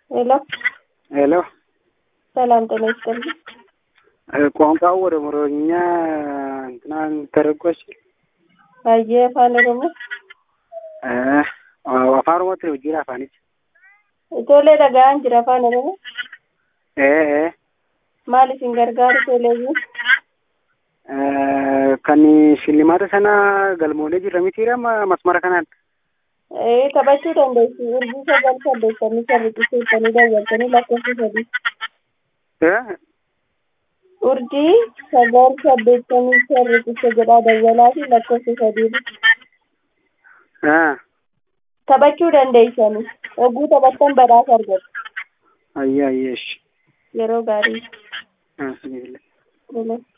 ሄሎ ሄሎ ሰላም ጤና ይስጥልኝ። ቋንቋው ወደ ኦሮምኛ እንትና ተረጎች Baay'ee afaan Oromoo. afaan oromootti hojiin afaanichi Ijoollee dhaga'an jira afaan Oromoo. ee Maal isin gargaaru ijoolleewwan? kan shillimaata sana galmoolee jirra mitiidha masmara kanaan Ee taphachuu dandeessu. Urjii sagal saddeettamii sarriqqiseessanii daawwattanii lakkoofsa sadii. Urjii sagal saddeettamii sarriqqise jedhaa dawwalaa fi lakkoofsa sadii. Taphachuu dandeessanii. Oguu taphattan badhaasa argattu. ayye ayyeesh Yeroo gaarii. bismillah Tolee.